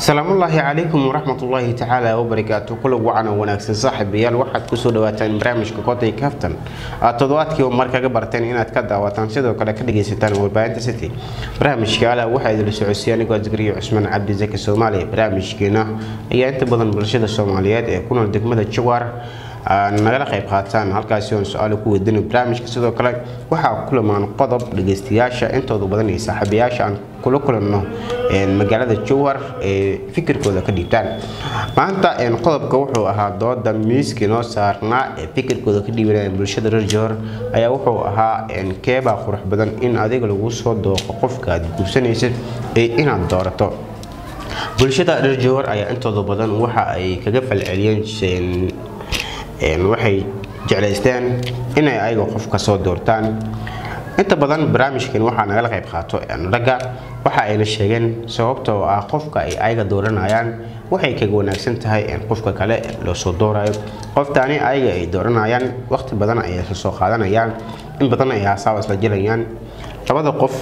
asalaamullaahi calaykum waraxmatullaahi tacaala wabarakaatu kulag wacan oo wanaagsan saaxiibayaal waxaad kusoo dhawaataan barnaamijka koday kaftan aad toddobaadkiiba mar kaga barteen inaad ka daawataan sidoo kale ka dhagaysataan warbaahinta city barnaamijka ala waxaa idinla socodsiiya anigoo zikriyo cusmaan cabdi zaki soomaaliya barnaamijkeena ayaa inta badan bulshada soomaaliyeed ee ku nool degmada jawaar nagala qayb qaataan halkaasi oon su-aalo ku weydiino barnaamijka sidoo kale waxaa kulamaan qodob dhagaystayaasha intooda badan iyo saaxiibayaasha aan kula kulanno magaalada jowhar ee fikirkooda ka dhiibtaan maanta qodobka wuxuu ahaa dooda miiskii noo saarnaa ee fikirkooda ka dhiibanaya bulshada reer jowhar ayaa wuxuu ahaa keebaa qurux badan in adiga lagu soo dooqo qofka aad guursanaysid ee inaad doorato bulshada reer jowhar ayaa intooda badan waxa ay kaga falceliyeen waxay jeclaysteen inay ayaga qofka soo doortaan inta badan barnaamijkan waxaa nagala qayb qaato ragga waxa ayna sheegeen sababtoo ah qofka ay ayaga dooranayaan waxay kaga wanaagsan tahay qofka kale loo soo doorayo qoftaani ayaga ay dooranayaan waqti badan ayay isla soo qaadanayaan in badan ay haasaaba isla jelayaan labada qof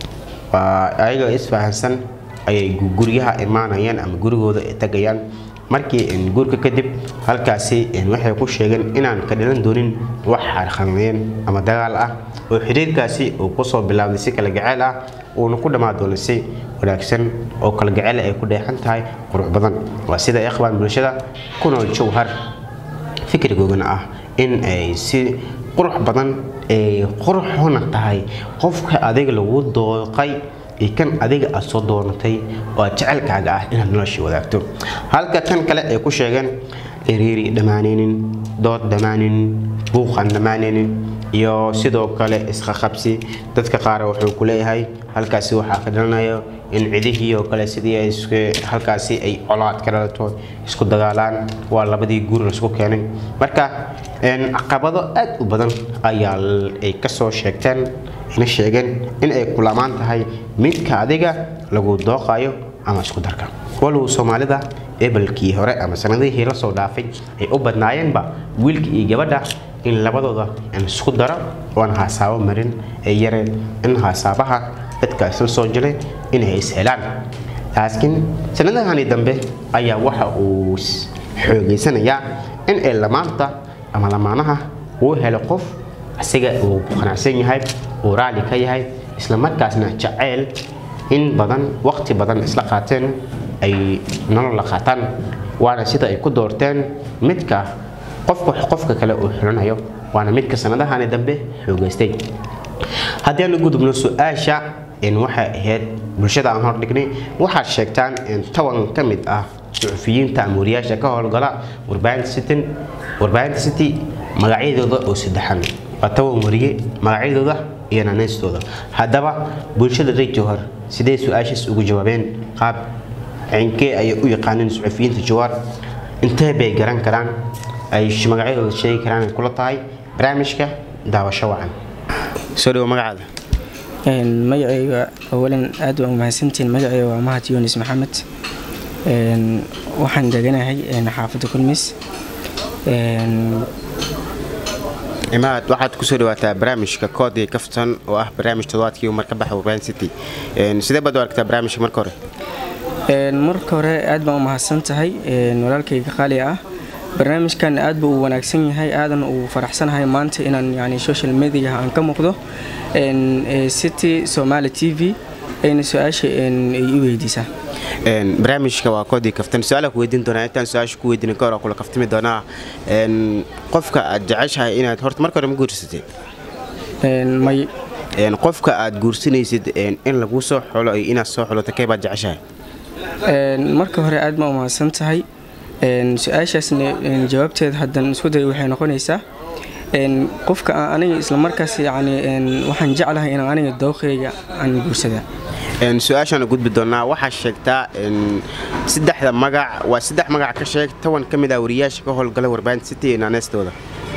ayaga isfahansan ayay guryaha imaanayaan ama gurigooda ay tagayaan markii guurka kadib halkaasi waxay ku sheegeen inaan ka dhilan doonin wax xarqameyn ama dagaal ah oo xiriirkaasi uu kusoo bilaabday si kala gaceyl ah uuna ku dhammaan doono si wanaagsan oo kala gaceyl ay ku dheexan tahay qurux badan waa sida ay qabaan bulshada ku nool jowhar fikrigoogana ah in ay si qurux badan ay quruxuna tahay qofka adiga lagu dooqay iyo kan adiga aad soo doonatay oo aad jecelkaaga ah inaad nolosha wadaagto halka kan kale ay ku sheegeen iriiri dhammaanaynin dood dhammaanaynin buuqan dhammaanaynin iyo sidoo kale isqaqabsi dadka qaar wuxuu ku leeyahay halkaasi waxaa ka dhalanayo in cidihii oo kale sidii halkaasi ay colaad ka dhalato isku dagaalaan waa labadii guur laisku keenay marka caqabado aad u badan ayaa ay kasoo sheegteen ina sheegeen in ay kulamaan tahay midka adiga lagu dooqayo ama isku darka walow soomaalida ebalkii hore ama sanadihii lasoo dhaafay ay u badnaayeenba wiilka iyo gabadha in labadooda isku daro oan haasaabo marin ay yareen in haasaabaha dadka isla soo jilay inay is helaan laakiin sanadahani dambe ayaa waxa uu xoogeysanayaa in ay lamaanta ama lamaanaha uu helo qof asiga uu qanacsan yahay uu raali ka yahay isla markaasna jaceyl in badan waqti badan isla qaateen ay nolol la qaataan waana sida ay ku doorteen midka qofka qofka kale uu xulanayo waana midka sanadahani dambe xoogeystay haddii aan gudubno su-aasha waxay ahayd bulshada aan hordhignay waxaad sheegtaan toban ka mid ah suxufiyiinta ama wariyaasha ka howlgala warbaahinta city magacyadooda oo saddexan waa toban wariye magacyadooda iyo naneystooda haddaba bulshada reer jowhar sidee su-aashaas ugu jawaabeen qaab cinkee ayay u yaqaaneen suxufiyiinta jawaar intee bay garan karaan ay magacyadooda sheegi karaan ay kula tahay barnaamijka daawasho wacan soo dhawo magacaada magacayga awalan aad waa umahadsantiin magacayga waa mahad yunis maxamed waxaan deganahay xaafadda kulmis imaad waxaad kusoo dhawaataa barnaamijka koodii kaftan oo ah barnaamij toddobaadkii mar ka baxa warbaahin city sidee baad u aragtaa barnaamijka marka hore marka hore aad baan u mahadsan tahay walaalkayga qaali ah barnaamijkan aad buu u wanaagsan yahay aadan uu faraxsanahay maanta inaan yani social mediaha aan ka muuqdo city somaali t v ayna su-aasha ay i weydiisaa barnaamijka waa koodii kaftan su-aala ku weydiin doonaa intaan su-aasha ku weydiin ka hor kula kaftami doonaa qofka aad jeceshahay inaad horta marka hore ma guursatay may qofka aad guursanaysid in laguu soo xulo iyo inaad soo xuloto kee baad jeceshahay marka hore aad baa umahadsan tahay su-aashaasna jawaabteeda haddan isku day waxay noqonaysaa qofka aniga islamarkaas yani waxaan jeclahay inaan aniga dooqeyga aan guursadaa su-aashaan gudbi doonaa waxaa sheegtaa saddexda magac waa saddex magac ka sheeg toban ka mid ah wariyaasha ka howlgala warbaahinta city iyo naanaystooda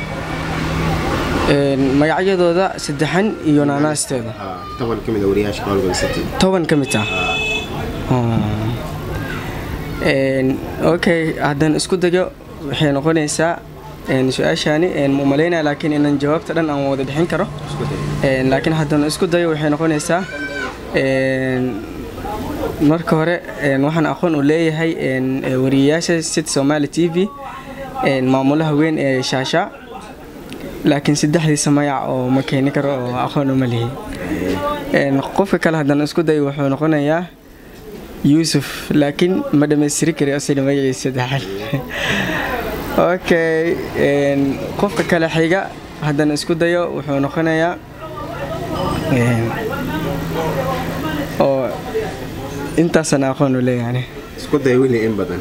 magacyadooda saddexan iyo naanaastooda toban ka mid ah wariyaasha ka howlgala city toban ka mid ah okay haddaan isku dayo waxay noqonaysaa su-aashaani ma umalaynaya laakiin inaan jawaabta dhan aan wada bixin karo laakiin haddaan isku dayo waxay noqonaysaa marka hore een, waxaan aqoon u leeyahay een, ee, wariyeyaasha city somali t v een, maamulaha weyn ee shaasha laakiin saddexdiisa magac oo ma keeni karo oo aqoon uma lihi Een, qofka kale haddana isku day wuxuu noqonayaa yuusuf laakiin ma dhammaystiri kari asina magaciisa saddexaad okay een, qofka kale xiga haddana isku dayo wuxuu noqonayaa een, oo intaasaan aqoon u leeyahay isku day weli in badan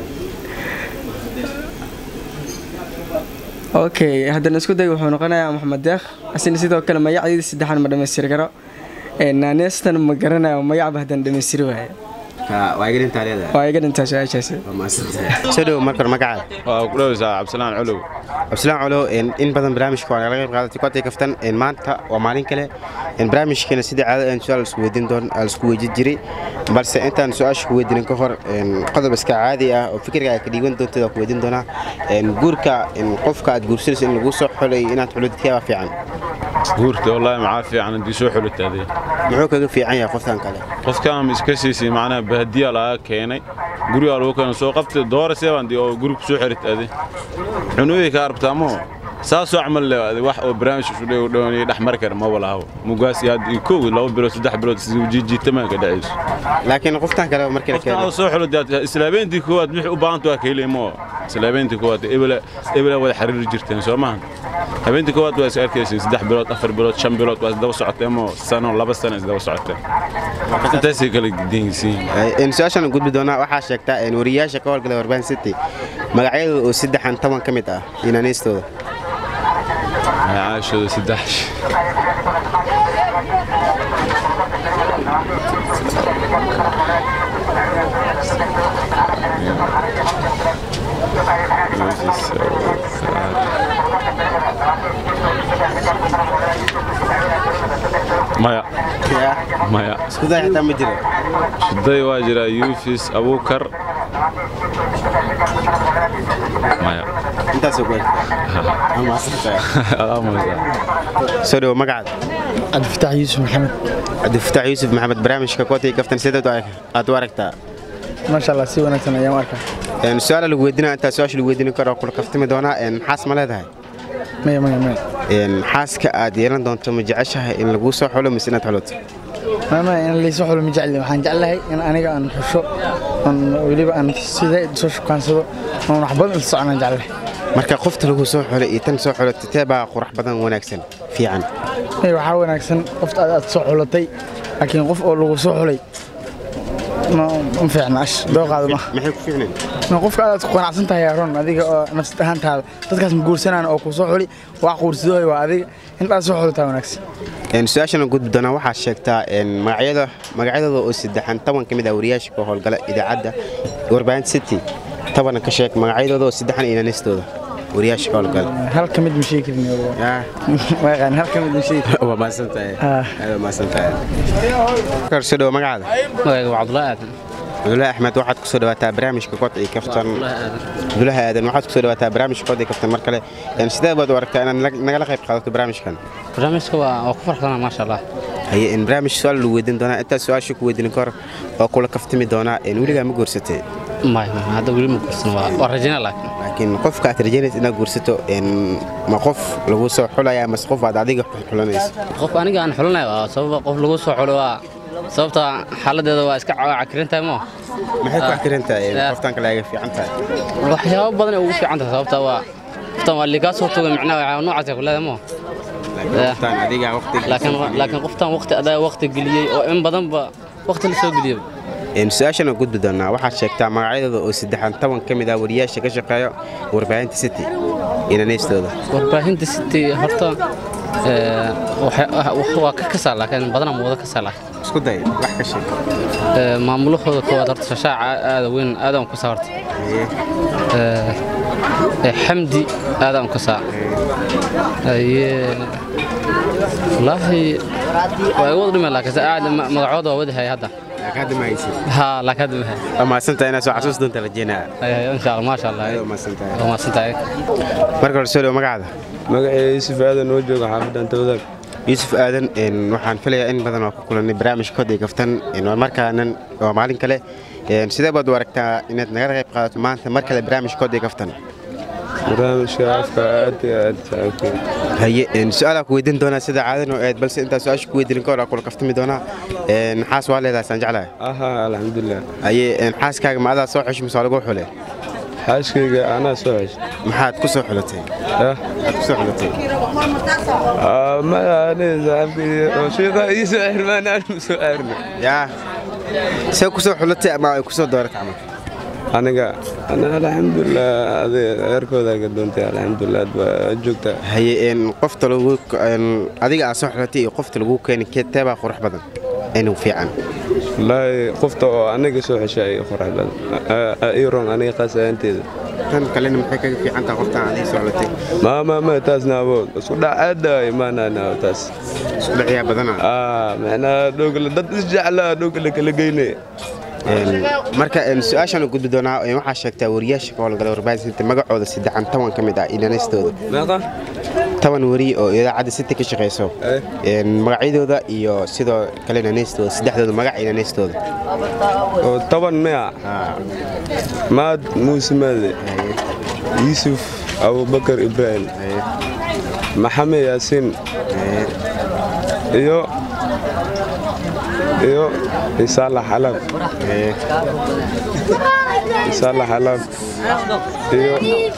okay haddana isku day wuxuu noqonayaa maxamed deekh asina sidoo kale magacdiida saddexaan ma dhammaystiri karo Een, naaneestan ma garanayo magacba haddana dhammaystiri waaye waa iga dhintaa leedahay waa iga dhintaa su-aashaasi soo dhowo marka hore magacaada waa ku dhoweysaa cabdisalaan colow cabdisalaan colo een, in badan barnaamijka waa nagala qayb qaadatay kotay kaftan een, maanta waa maalin kale een, barnaamijkeena sidii caado aan su-aal isku weydiin doon aan isku weydiin jiray balse intaan su-aasha ku weydiinin ka hor een, qodob iska caadi ah oo fikirka ay ka dhiiban doonteed waa ku weydiin doonaa een, guurka een, qofka aad guursanayso in lagu soo xolay inaad xulidkee waa fiican guurta wallaahi maxaa fiican haddii soo xulitaadee muxuu kaga fiican yahay qoftan kale qofkaan iska siisay macnaha bahadiya laga keenay gurigaa lagu keena soo qabtay doora seebandi oo guriga soo xiritaade cunooyi ka arabtaa moo saasoo camal le wax oo barnaamij dhowniya dhex mari kara ma walahaw mugaas iyo hadda iyo kow laba bilood saddex bilood jiitamaa ka dhacayso laakiin qoftan kale markii la qofkaan keeno soo xulitaad islaabeyntii koowaad wixii u baahanta waa ka helay moo islaabeyntii koowaad ebela ebela wada xiriiri jirteen soo maahan habeentii koowaad waa is arkaysiin saddex bilood afar bilood shan bilood waa isdaba socoteen moo sano laba sano isdaba socoteen intaasay kala gediinsiin Een, su-aashaan gudbi doonaa waxaa sheegtaa een, wariyayaasha ka howlgala warbaan city magacyadooda oo saddexan toban ka mid ah inaaniistooda caashooda saddex maya maya iskuday xitaa ma jiro shiday waa jira yufis abuukar maya intaasoo ku soo dhowo magacaada cabdifataax yuusuf maxamed cabdifataax yuusuf maxamed barnaamijka kootay kaftan sideed aad u aragtaa maasha allah si wanaagsan ayaan u arkaa Een, su-aala lagu weydiinaa intaa su-aasha lagu weydiin karo kula kaftami doonaa een, xaas ma leedahay maya maya maya Een, xaaska aad yeelan doonto ma jeceshahay in laguu soo xulo mise inaad xuloto maya maya in laysu xulo ma jecli waxaan jeclahay in aniga aan xusho oon weliba aan sida soo shukaansado oon wax badan isla soconaan jeclahay marka qofta lagu soo xulay iyo tan soo xulatay tee baa qurux badan wanaagsan fiican maya waxaa wanaagsan qofta aad aad soo xulatay laakiin qof oo lagu soo xulay ma ma fiicna ash dooqaada ma maxay ku fiicnayn ma qofka aad ku qanacsan tahay aaron adiga oo nafsad ahaantaada dadkaas ma guursanaan oo ku soo xuli wax quursadooy waa adiga intaad soo xulataa wanaagsan Een, su-aashana gudbi doonaa waxaa sheegtaa een, magacyada magacyadooda oo saddexan toban ka mid ah wariyaasha ka howlgala idaacadda warbaahinta city tobanan ka sheeg magacyadooda oo saddexan inaanistooda wariyaasha ka howlgala hal ka mid ma sheegi karin Ah, waa yaqaan hal ka mid ma sheegi karin waa mahadsantahay Ah. aad waa mahadsantahay Kar, soo dhowo magacaada magayga waa cabdullaahi aadan cabdullaahi axmed waxaad kusoo dhawaataa barnaamijka kod iyo kaftan cabdullaahi aadan waxaad kusoo dhawaataa barnaamijka kod iyo kaftan mar kale Een, sidee baad u aragtaa inaad nag- nagala qayb qaadato barnaamijkan barnaamijka waa waa ku farxsana maasha allah haye in barnaamij su-aal lagu weydiin doonaa intaas su-aasha ku weydiin ka hor oo kula kaftami doonaa een, weligaa ma guursatay maya maya hadda weli ma guursan waa waa rajayna laakiin laakiin qofka aad rajaynaysa inaad guursato een, ma qof lagu soo xulaya mase qof aad adiga xulanayso qof aniga aan xulanayo waa sababa qof lagu soo xulo waa sababta xaaladeeda waa iska cakirin tahay moo maxay ku akiran tahay een, Ah. qoftan kale aga fiican tahay waxyaabo badan ay ugu fiican tahay sababta waa qoftan waa liigaa soo toga micnaha waxaa noocaas ay ku leedahay moo laakiin Ah. qoftan adiga waqti laakiin laakiin qoftan waqti adaa waqti geliyey oo in badanba waqti la soo geliyey Een, su-aashana gudbi doonaa waxaad sheegtaa magacyadooda oo saddexan toban ka mid ah wariyaasha ka shaqeeya warbaahinta city inaneystooda warbaahinta city horta ee, waxa- wax- waa ka kasaa laakiin badanaa ma wada kasaa laakiin isku day wax ka sheeg Ee, maamulahooda koowaad horta shashaaca aada weyn aadaan ku saa horta Ee, ee, xamdi aadaan ku saa aye wallaahi waa igu wada dhimay laakiin se aad ma- magacooda waa wadahay hadda hadda ma haysid haa laakiin hadda mahay waa mahadsantahay inaad soo xasuus doonta rajeynaa insha allah maasha allah waa mahadsantahay waa mahadsantahay marka hore soo dhowo magacaada magaceeda yuusuf aadan oo jooga xaafadan tawdaag yuusuf aadan een, waxaan filayaa in badan oo ku kulanay barnaamijka koday kaftan een, waa markaanan waa maalin kale een, sidee baad u aragtaa inaad nagala qayb qaadato maanta mar kale barnaamijka koday kaftan barnaamijka afka aad iyo aad saaxiibkay haye een, su-aalaa ku weydiin doonaa sida caadan oo aad balse intaa su-aasha ku weydiin ka hor aa kula kaftami doonaa een, xaas waa leedahay saan jeclahay aha alxamdulilah haye een, xaaskaaga ma adaa soo xush mise waa lagu xule xaaskayga anaa soo ceshay maxaad ku soo xulatay ah maxaad ku soo xulatay Ah, maya ani saaxiibkay oo sheekha ii soo xirmaan aan u soo aarna yaa see ku soo xulatay ama ay ku soo dooratay camal aniga ana alxamdulilah adi eerkooda ka doontay alxamdulilah aad baa joogtaa haye een, qofta lagu een, adiga aad soo xulatay iyo qofta lagu keeni keetee baa qurux badan inuu fiican wallaahi qofta oo aniga soo xeshay ay qorax badan ii ron aniga qaasaanteeda tan kalena maxay kaga fiican tahay qoftaan adiga soo xulatay ma ma ma taasna awood isku dhac aada imaanana taas isku dhacyaa badana ah macnaa dhogla dad isjeclaa dhogla kala geynaya Een, marka een, su-aashaan u gudbi doonaa een, waxaa sheegtaa wariyaasha ka howlgala warbaahinta magacooda saddexan toban ka mid ah inaanistooda meeqa toban wari oo idaacadda city ka shaqayso Eh. Een, magacyadooda iyo sidoo kale inaanistooda saddexdooda magac inaanistooda oo toban mea maad muuse maade yuusuf abubakar ibraahim maxamed yaasiin iyo iyo isaalax xalaab isaalax xalaab iyo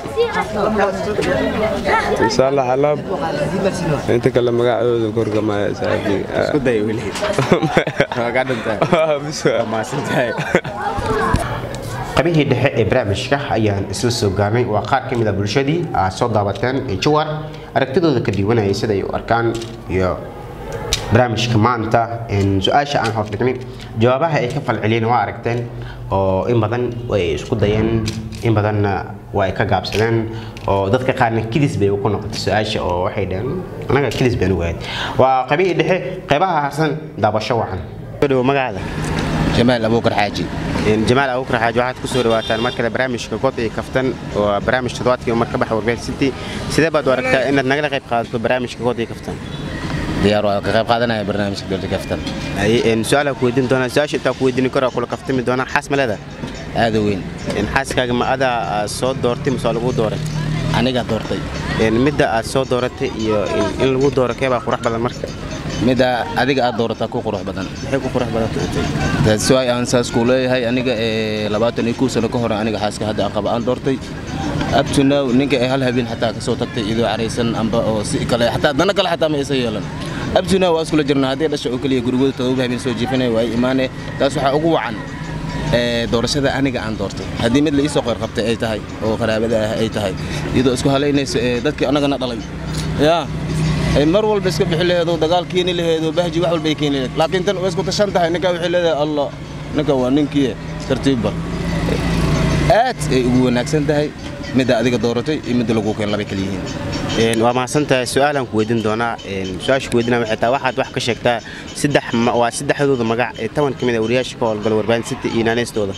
isaalax xalaab inta kale magacooda korgamaya saaxiibkii isku day weli waa kaa dhantahay maasantahay qabihii dhexe ee barnaamijka ayaan isla soo gaarnay waa qaar ka mid a bulshadii aad soo daabateen ee jawar aragtidooda ka diiwanayay sida ay u arkaan iyo barnaamijka maanta een, su-aasha aan hordhignay jawaabaha ay ka falceliyeen waa aragteen oo in badan way isku dayeen in badanna waa ay ka gaabsadeen oo dadka qaarna kidis bay ku noqotay su-aasha oo waxay dhaheen anaga kidis baan ugahayd waa qabihii dhexe qeybaha harsan daabasho wacan dhow magacaada jamaal abuukar xaaji Een, jamaal abuukar xaaji waxaad ku soo dhawaataan mar kale barnaamijka god iyo kaftan oo barnaamij toddobaadkii mar ka baxa warbaahin city sidee baad u aragtaa inaad nagala qayb qaadato barnaamijka god iyo kaftan diyaar waa ka qayb qaadanaya barnaamijka golda kaftan Haye, een, su-aalaa ku weydiin doonaa su-aasha intaa ku weydiin karo kula kaftami doonaa xaas ma leedahay aada u weyn Een, xaaskaaga ma adaa aad soo doortay mise waa lagu dooray aniga doortay Een, midda aad soo dooratay iyo in- in lagu dooro keebaa qurux badan marka midda adiga aad doorataa ku qurux badan maxay ku qurux badan tahay taas waay aan saas ku leeyahay aniga ee labaatan iyo kow sano ka hor aniga xaaska hadda aan qaba aan doortay up to now ninka ee hal habeen xataa kasoo tagtay idoo caraysan amba oo si kale xataa dana kale xataa ma isa yeelan up to now waa iskula jirnaa haddii dhasha oo keliya gurigooda todoba habeen soo jiifanaya waa imaane taas waxaa ugu wacan ee doorashada aniga aan doortay haddii mid la iisoo qeyr qabtay ay tahay oo qaraabada ah ay tahay iyadoo isku halaynayso ee dadkii annagana dhalay yaa ay mar walba iska bixi laheedo dagaal keeni laheedo bahji wax walba ay keeni laheed laakiin tan way isku tashan tahay ninkaa waxay leedahay allah ninka waa ninkii tartiibba aad ay ugu wanaagsan tahay midda adiga dooratay iyo midda lagu keen labay kala yihiin Een, waa mahadsantahay su-aalaan ku weydiin doonaa Een, su-aasha ku weydiinaa waxay tahay waxaad wax ka sheegtaa saddex ma- waa saddexdooda magac ee toban ka mid a wariyaasha ka howlgala warbaahin city iyo naaneystooda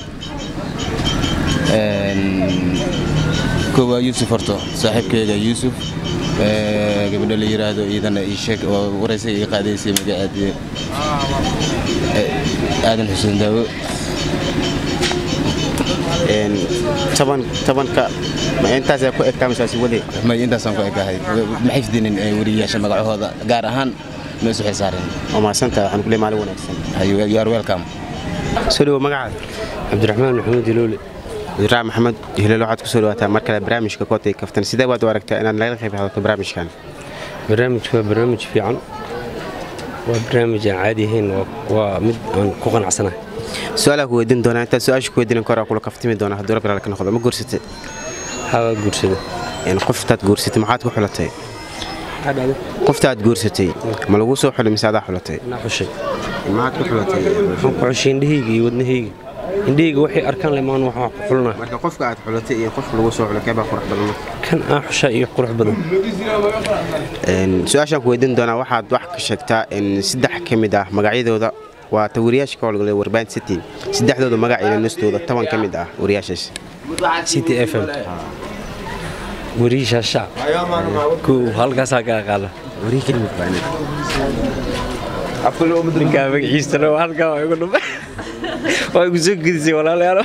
koo waa yuusuf horto saaxiibkeyga yuusuf ee, gabadha la yidhaahdo iidana ii sheeg oo waraysay ii qaadaysay magaceedii Ee, aadan xuseen daawo Een, toban tobanka ma intaasaa ku egtaa misaasi wade may intaasaan ku ekahay maxay fidinin ee, wariyayaasha magacahooda gaar ahaan ma isu xisaareen waa mahadsantahay waxaan kule maalin wanaagsan you are welcome soo dhawo magacaada cabdiraxmaan maxamed iloole idraam maxamed hilal waxaad ku soo dhawaataa mar kale barnaamijka kootay kaftan sidee baad u aragtaa inaad nagala qayb qaadato barnaamijkan barnaamijku waa barnaamij fiican waa barnaamij aan caadi ahayn waa- waa mid aan ku qanacsanahay su-aalaa ku weydiin doonaa intaad su-aasha ku weydiin karo kula kaftami doona hadduu rabbi ka noqdo ma guursatay waxaa guursada Een, qoftaad guursatay maxaad ku xulatay maxaa dhacday qoftaad guursatay ma lagu soo xulay mise adaa xulatay anaa xushay maxaad ku xulatay waxaan ku xushay indhahayga iyo wadnahayga indhahayga waxay arkaan lemaan wax wax ku xulnaa marka qofka aad xulatay iyo qofka lagu soo xulay keebaa qurux badan marka kan aan xushaa iyo qurux badan Een, su-aashaan ku weydiin doonaa waxaad wax ka sheegtaa in saddex ka mid ah magacyadooda waa ta wariyaasha ka howlgalay warbaahin city saddexdooda magac iyo nastooda toban ka mid ah wariyaashaas city f m wariisha shacab kow halkaasaa ka aqaala wariye kelimid baa ninkaa magaciisana waa halkaa waa igu dhumay waa igu soo gedisay walaalayaalo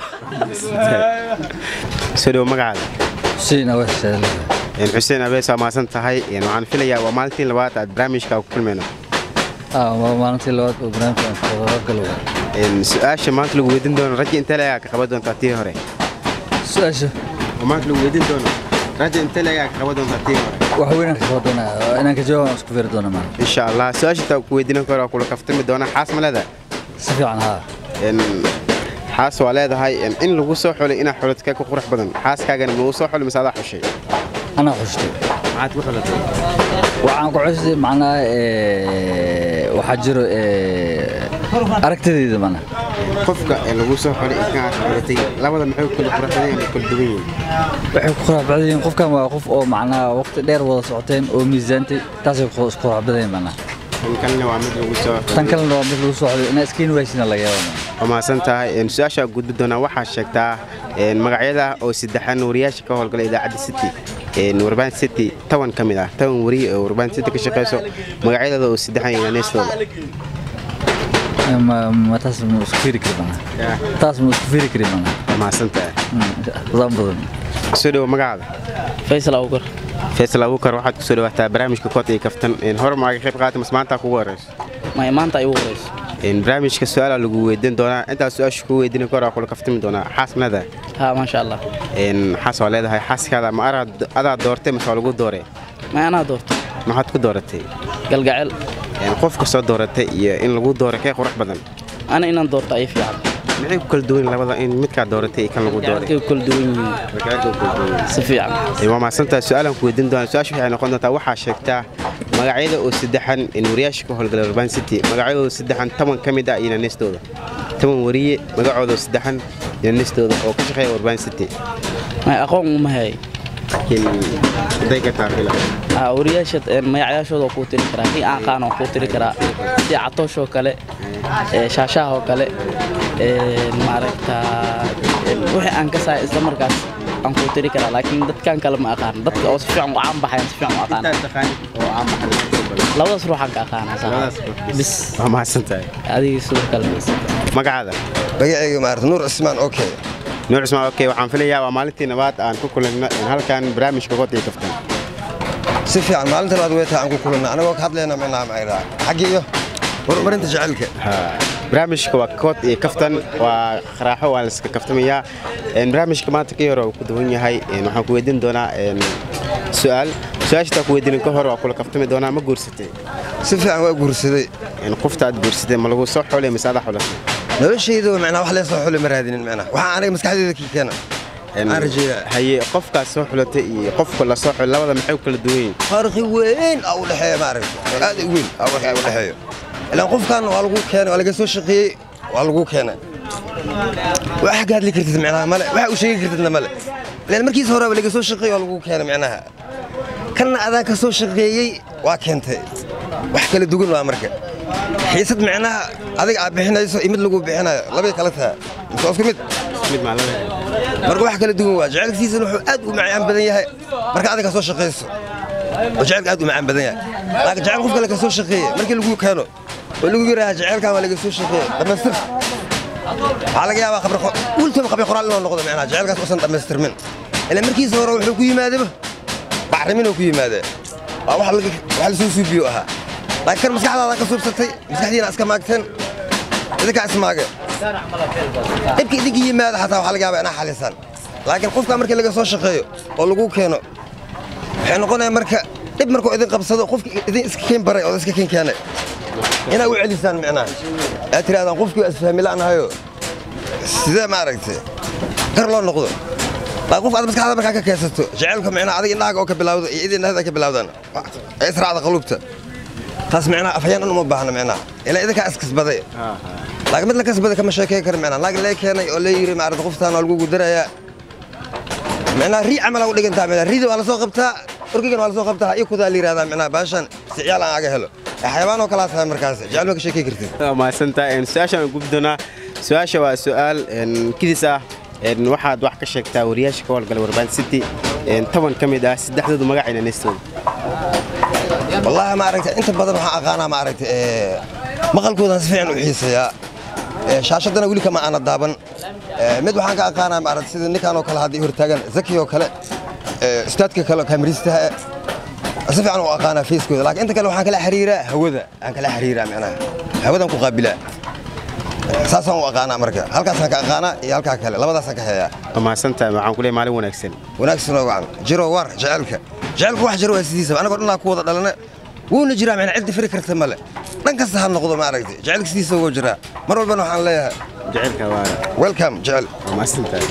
soo dhowo magacaada xuseen awees Een, xuseen abees waa mahadsan tahay Een, waxaan filayaa waa maalintii labaad aad barnaamijka ku kulmayno waa maalintii labaad oo barnaamijka aan kaga galo Een, su-aasha maanta lagu weydiin doono raja intee leegaa ka qaban doontaa tii hore su-aasha oo maanta lagu weydiin doono raja intee leegaa ka qaban doontaa tii hore wax weyn aan ka soo doonaa inaan ka jawaab aan isku fiiri doona maa insha allah su-aasha taa ku weydiinan karo waa kula kaftami doona xaas ma leedahay si fiican haa Een, xaas waa leedahay een, in lagu soo xulay inaa xuladkee ku qurux badan xaaskaagana ma uu soo xulay mise adaa xushay anaa xushtay maxaad ku xulatay waxaan ku xushtay macnaha ee, waxaa jiro ee, aragtidayda mana qofka ee lagu soo xulay inka aad xulatay labada maxay kula qurux badan yihiin kala duwan yihiin waxay ku qurux badan yihiin qofkan waa qof oo macnaha waqti dheer wada socoteen oo miisaantay taasay ku isku qurux badan yihiin mana tan kalena waa mid lagu soo tan kalena waa mid lagu soo xulay inaa iskiin waysina laga yaaba waa mahadsan tahay Een, su-aasha gudbi doonaa waxaa sheegtaa een, magacyada oo saddexan wariyaasha ka howlgala idaacadda city Een, warbaan city toban ka mid ah toban wariye oo warbaan city ka shaqeyso magacyadooda oo saddexan iyo neestooda ma ma taas ma isku fiiri kari mana taas ma isku fiiri kari mana waa mahadsan tahay daan badan soo dhowo magacaada faysal awgar faysal abuukar waxaad kusoo dhawaataa barnaamijka kood iyo kaftan Een, hore maaga qayb qaatay mas maanta kugu horeyso may maanta ay ugu horeyso Een, barnaamijka su-aala lagu weydiin doonaa intaas su-aasha kugu weydiin karo waa kula kaftami doonaa xaas ma leedahay ha maasha allah Een, xaas waa leedahay xaaskaada ma araad- adaa doortay mise waa lagu dooree may anaa doorto maxaad ku dooratay galgacel Een, qofka soo dooratay iyo in lagu dooro kee qurux badan ana inaan doorto ay fiican maxay ku kala duwan yihiin labada in midkaa dooratay iyo kan lagu dooray galkay kala duwan yihiin si fiican Een, waa mahadsantahay su-aalan ku weydiin doonaa su-aasha waxay noqon doontaa waxaa sheegtaa magacyada oo saddexan in wariyaasha ka howlgala urban city magacyadooda saddexan toban ka mid ah iyo naneestooda toban wariye magacooda oo saddexan iyo naneestooda oo ka shaqeeya urban city may aqoon uma hayay laakiin haday ka taafila ha wariyaasha een, magacayaashooda waa kuu tiri karaa kii aan qaan waa kuu tiri karaa sida catoosh oo kale ee, shaashaha oo kale een, maaragta een, wixii aan ka sahay isla markaas aan kuu tiri karaa laakiin dadkan kale ma aqaan dadka oo si fiican u caan baxayan si fiican u aqaan labadaas ruuxaan ka aqaanaa saa bis waa mahadsantahay adiga sidoo kale bis magacaada magacayga maarata nuur cismaan okay nuur cismaan okay waxaan filayaa waa maalintii nabaad aan ku kulanno in halkan barnaamijka kood iyo kaftan si fiican maalinta labaad weetaa aan ku kulanna anagoo ka hadlayna micnaha macaydaa xagga iyo horumarinta jacaylka barnaamijka waa kood iyo kaftan waa qaraaxo waa laiska kaftamayaa Een, barnaamijka maanta ka hore uu ku duwan yahay Een, waxaan ku weydiin doonaa een, su-aal su-aashataa ku weydiinin ka hore waa kula kaftami doonaa ma guursatay si fiican waa guursaday qofta aad guursatay ma lagu soo xulay mise adaa xulatay noloshayda micnaha wax leesoo xuli ma raadinin micnaha waxaa aniga maskaxdayda kii keena aan rajeeyaa haye qofkaas soo xulatay iyo qofka la soo xulay labada maxay u kala duwan yihiin farqi weyn aa u dhexeeya maaragta aad u weyn aa waxaa u dhexeeyo ilaan qofkan waa lagu keenay waa laga soo shaqeeyey waa lagu keenay wax ka hadli kartid micnaha male wax u sheegi kartidna male ilaan markiisa horeba laga soo shaqeeyey waa lagu keenay micnaha kanna adaan ka soo shaqeeyey waa keentay wax kala duwan waa marka xiisad micnaha adiga aad bixinayso iyo mid lagu bixinayo labay kala taha mise waa isku mid mid maa laba marka wax kala duwan waa jacaylkiisana wuxuu aad u macaan badan yahay marka adiga soo shaqayso oo jacaylka aad u macaan badan yahay laakiin jacayl qof kale ka soo shaqeeye markii lagu keeno oo lagu yidhaaha jacaylkan waa laga soo shaqeeye dhammaystir waxaa laga yaabaa qabri wiilkooba qabri qoraal inuu noqdo micnaha jacaylkaas usan dhammaystirmin ilaa markiisa hore wuxuu ku yimaadaba bacriminuu ku yimaadee waa wax laga- wax lasoo suubiyo ahaa laakiin kan maskaxdaada ka suubsatay maskaxdiina iska maagteen idinkaa ismaageen dhibka idinka yimaada xataa waxaa laga yaabaa inaa xalisaan laakiin qofka markii laga soo shaqeeyo oo lagu keeno waxay noqonaya marka dhib markuu idin qabsado qofki idin iska keen baray oo iska keen keenay inaa u celisaan micnaha aad tirahdaan qofkii waa isfahmi la'nahayo sidee maaragtay gar loo noqdo laakiin qof aad maskaxda markaa ka keensato jacaylka micnaha adiga indhahaaga oo ka bilawdo iyo idin indhahada ka bilawdaan ee israacda qaluubta taas micnaha afhayeen dhan uma baahna micnaha ilaa idinkaa iskasbaday laakiin mid la kasbaday kama sheekey karo micnaha laakiin lee keenay oo lee yiri maaragta qoftaan waa lagu gudarayaa micnaha rii camal aa u dhigantaa micnaha riida waa lasoo qabtaa orgigan waa lasoo qabtaa iyo kudaa la yidhahdaa micnaha baashan si ciyaal aan aga helo ee xayawaan oo kalaa tahay markaas jecel ma ka sheekey kartid waa mahadsantahay Een, su-aashaan aan gudbi doonaa su-aasha waa su-aal een, kidis ah Een, waxaad wax ka sheegtaa wariyaasha ka howlgala warbaan city Een, toban ka mid ah saddexdoodu magacayna neestooda wallaahi maaragtay inta badan waxaan aqaanaa maaragtay ee, maqalkoodan si fiican u xiiseeyaa Ee, shaashadana weli kama aana daaban Ee, mid waxaan ka aqaanaa maaragtay sida ninkan oo kale hadda i hortaagan zaki oo kale ee, ustaadka kale oo kaamiristaha eh, si fiican u aqaanaa feeskooda laakiin inta kale waxaan kala xiriiraa hawada aan kala xiriiraa macnaha hawadan ku qaabilaa saasaan u aqaanaa marka halkaasaan ka aqaanaa iyo halkaa kale labadaasaan ka heeyaa waa mahadsantahay waxaan ku leeyahay maalin wanaagsan wanaagsan oo wacan jiro war jaceylka jaceylku wax jiro waa sidiisaba anagoo dhanaa ku wada dhalana wuuna jiraa macna ciddi firi karta male dhan kasta ha noqdo maaragtay jaceylka sidiisa wuu jiraa mar walbana waxaan leeyahay jaceylka waa welcome jecel waa mahadsantahay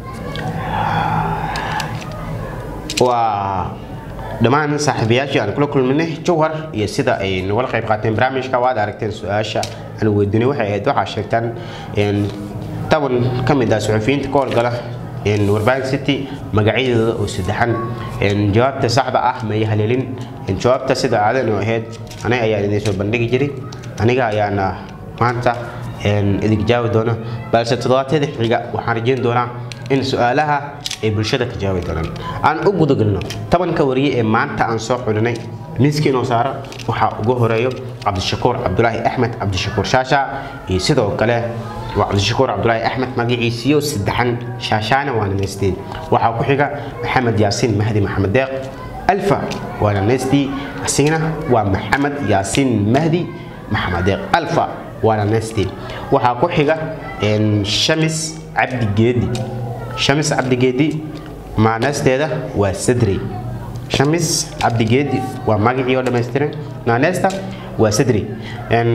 waa dhammaan saaxiibayaashii aan kula kulminay jawhar iyo sida ay nagala qayb qaateen barnaamijka waad aragteen su-aasha aan weydiinay waxay ahayd waxaa sheegtaan in toban ka mid ah suxufiyiinta ka howlgala in warbaahin city magacyadooda oo saddexan in jawaabta saxda ah may haleelin in jawaabta sida aadan oo ahayd aniga ayaa idin soo bandhigi jiray aniga ayaana maanta in idin jaawi doona balse toddobaadyada xiga waxaan rajeyn doonaa in su-aalaha ay bulshada ka jawaabi doonaan aan u gudagelno tobanka wariye ee maanta aan soo xulinay miiskii inoo saara waxaa ugu horeeyo cabdishakuur cabdulaahi axmed cabdishakuur shaasha iyo sidoo kale waa cabdishakuur cabdulaahi axmed magaciisiyo saddexan shaashaana waana neysteen waxaa ku xiga maxamed yaasiin mahdi maxamed deeq alfa waana neystii asigana waa maxamed yaasiin mahdi maxamed deeq alfa waana neystii waxaa ku xiga een, shamis cabdi geedi shamis cabdigeedi maaneysteeda waa sadrey shamis cabdigeedi waa magacii oo dhammaystiran naaneysta waa sadrey Een,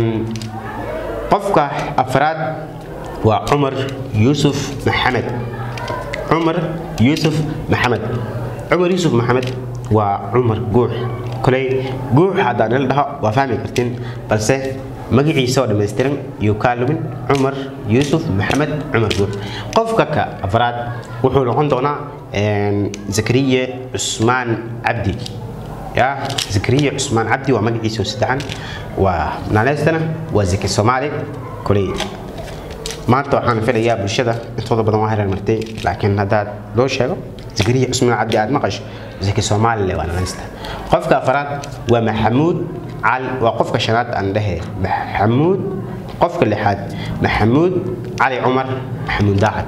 qofka afraad waa cumar yuusuf maxamed cumar yuusuf maxamed cumar yuusuf maxamed waa cumar guux koley guux haddaan il dhaho waa fahmi kartiin balse magaciisa oo dhammaystiran iyo kaa lumin cumar yuusuf maxamed cumar guux qofka ka afraad wuxuu noqon doonaa een, zakariye cusmaan cabdi ya zakariye cusmaan cabdi waa magaciisa oo saddexan waa naanaystana waa zaki soomaali koley maanta waxaan filayaa bulshada intooda badan waa hereer martay laakiin haddaad loo sheego zakariya cusmaan cabdi aad maqasho zaki soomaalile waa naanaysta qofka afaraad waa maxamuud cali waa qofka shanaad aan dhehe maxamuud qofka lixaad maxamuud cali cumar maxamuud daacad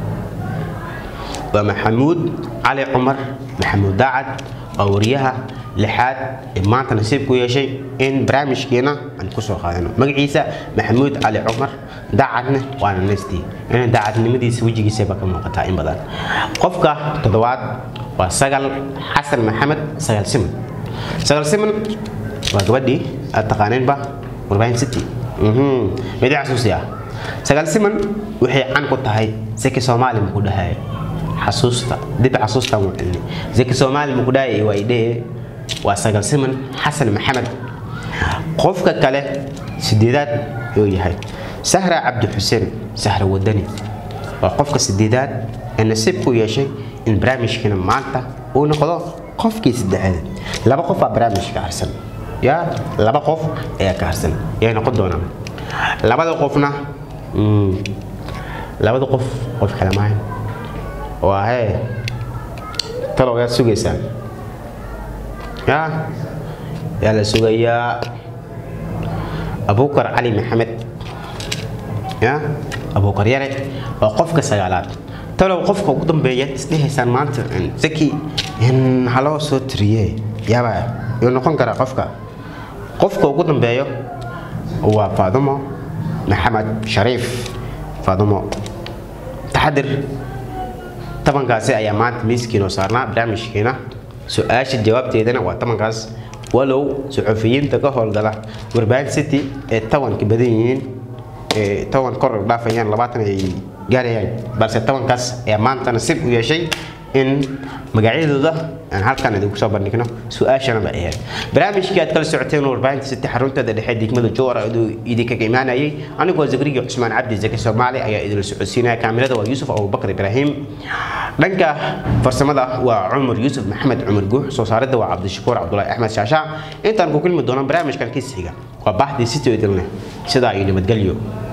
waa maxamuud cali cumar maxamuud daacad waa wariyaha lixaad ee maanta nasiib ku yeeshay in barnaamijkeena aan kusoo qaadano magaciisa maxamuud cali cumar daacadna waana neystii in daacadnimadiisa wejigiisaba ka muuqataa in badan qofka toddobaad waa sagal xasan maxamed sagal siman sagal siman waa gabadhii aad taqaaneenba warbaahin city Mhm, midi xasuusi ah sagal siman waxay can ku tahay seki soomaali muku dhahay xasuusta dib xasuusta mu cilni seki soomaali muku dhahay waa idhee waa sagal siman xasan maxamed qofka kale sideedaad yuu yahay sahra cabdi xuseen sahra wadani waa qofka sideedaad ee nasiib ku yeeshay in barnaamijkiina maanta uu noqdo qofkii saddexaad laba qof baa barnaamijka harsan yaa laba qof ayaa ka harsan yay noqon doonaan labada qofna mm, labada qof qof kale maahan waa hee talow yaad sugaysaan yaa yaa la sugayaa abukar cali maxamed ya abukar yare waa qofka sagaalaad talow qofka ugu dambeeya isdhehaysaan maanta zaki in haloo soo tiriye yaaba yuu noqon karaa qofka qofka ugu dambeeyo waa faadumo maxamed shariif faadumo taxadir tobankaasi ayaa maanta miiskiinoo saarnaa barnaamijkiina su-aasha jawaabteedana waa tobankaas walow suxufiyiinta ka howlgala warbaahin city ee tobanka badan yihiin ee toban kor u dhaafayaan labaatan ay gaarayaan balse tobankaas ayaa maanta nasiib u yeeshay in magacyadooda aan halkan idinku soo bandhigno su-aashana ba ahayd barnaamijkii aad kala socoteen warbaahinta city xarunteeda dhexe degmada jowar iduu idinkaga imaanayay anigoo zakriya cusmaan cabdi zaki soomaali ayaa idinla socodsiinaya kaamirada waa yuusuf abubakar ibraahim dhanka farsamada waa cumar yuusuf maxamed cumar guux soo saaridda waa cabdishakuur cabdulaahi axmed shaasha intaan ku kulmi doono barnaamijkan kiisiga waa baxdii city idinleh sidaa iyo nabadgelyo